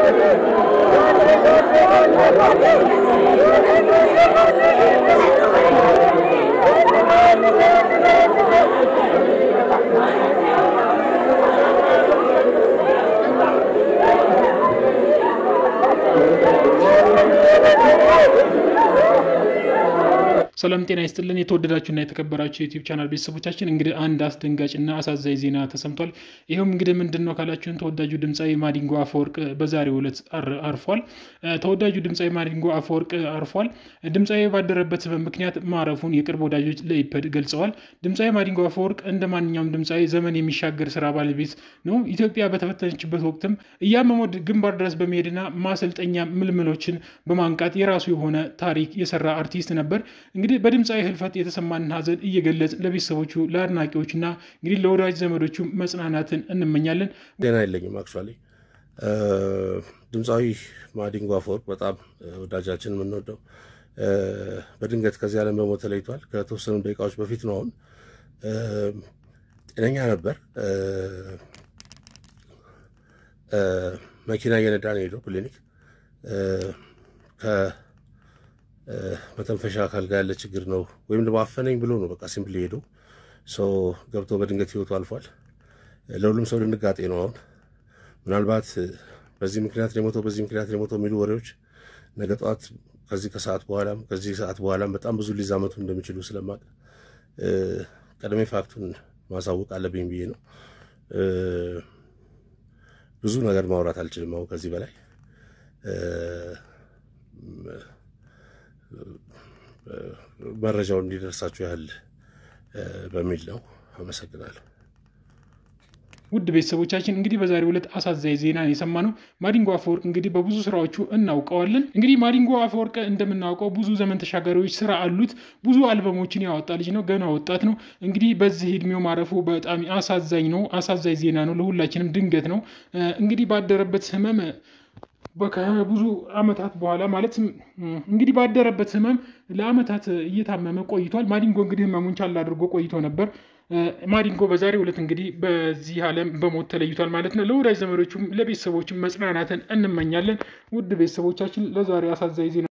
ሰላም ጤና ይስጥልን። የተወደዳችሁና የተከበራችሁ የዩቲዩብ ቻናል ቤተሰቦቻችን እንግዲህ አንድ አስደንጋጭና አሳዛኝ ዜና ተሰምቷል። ይኸውም እንግዲህ ምንድን ነው ካላችሁን ተወዳጁ ድምፃዊ ማዲንጎ አፈወርቅ በዛሬው ዕለት አርፏል። ተወዳጁ ድምፃዊ ማዲንጎ አፈወርቅ አርፏል። ድምፃዊ ባደረበት ህመም ምክንያት ማረፉን የቅርብ ወዳጆች ለኢፐድ ገልጸዋል። ድምፃዊ ማዲንጎ አፈወርቅ እንደ ማንኛውም ድምፃዊ ዘመን የሚሻገር ስራ ባለቤት ነው። ኢትዮጵያ በተፈተነችበት ወቅትም እያመመው ግንባር ድረስ በመሄድና ማሰልጠኛ ምልምሎችን በማንቃት የራሱ የሆነ ታሪክ የሰራ አርቲስት ነበር። እንግዲህ በድምፃዊ ህልፈት የተሰማንን ሀዘን እየገለጽ ለቤተሰቦቹ ለአድናቂዎችና እንግዲህ ለወዳጅ ዘመዶቹ መጽናናትን እንመኛለን። ዜና የለኝም። አክቹዋሊ ድምፃዊ ማዲንጎ አፈወርቅ በጣም ወዳጃችን የምንወደው በድንገት ከዚህ ዓለም በሞት ተለይቷል። ከተወሰኑ ደቂቃዎች በፊት ነው። አሁን ጤነኛ ነበር። መኪና እየነዳ ነው ሄደው ክሊኒክ መተንፈሻ አካል ጋር ያለ ችግር ነው ወይም ደግሞ አፈነኝ ብሎ ነው በቃ ሲምፕሊ ሄዶ ሰው ገብቶ በድንገት ህይወቱ አልፏል። ለሁሉም ሰው ድንጋጤ ነው። አሁን ምናልባት በዚህ ምክንያት የሞተው በዚህ ምክንያት የሞተው የሚሉ ወሬዎች ነገ ጠዋት ከዚህ ከሰዓት በኋላም ከዚህ ሰዓት በኋላም በጣም ብዙ ሊዛመቱ እንደሚችሉ ስለማቅ ቀድሜ ፋክቱን ማሳወቅ አለብኝ ብዬ ነው። ብዙ ነገር ማውራት አልችልም አሁን ከዚህ በላይ መረጃው እንዲደርሳችሁ ያህል በሚል ነው። አመሰግናለሁ። ውድ ቤተሰቦቻችን እንግዲህ በዛሬው ዕለት አሳዛኝ ዜና የሰማነው ማዲንጎ አፈወርቅ እንግዲህ በብዙ ስራዎቹ እናውቀዋለን። እንግዲህ ማዲንጎ አፈወርቅ እንደምናውቀው ብዙ ዘመን ተሻጋሪዎች ስራ አሉት። ብዙ አልበሞችን ያወጣ ልጅ ነው። ገና ወጣት ነው። እንግዲህ በዚህ እድሜው ማረፉ በጣም አሳዛኝ ነው። አሳዛኝ ዜና ነው። ለሁላችንም ድንገት ነው። እንግዲህ ባደረበት ህመም ከብዙ አመታት በኋላ ማለት እንግዲህ ባደረበት ህመም ለአመታት እየታመመ ቆይቷል። ማዲንጎ እንግዲህ ህመሙን ቻል አድርጎ ቆይቶ ነበር። ማዲንጎ በዛሬው ዕለት እንግዲህ በዚህ ዓለም በሞት ተለይቷል ማለት ነው። ለወዳጅ ዘመዶቹም ለቤተሰቦችም መጽናናትን እንመኛለን። ውድ ቤተሰቦቻችን ለዛሬ አሳዛኝ ዜና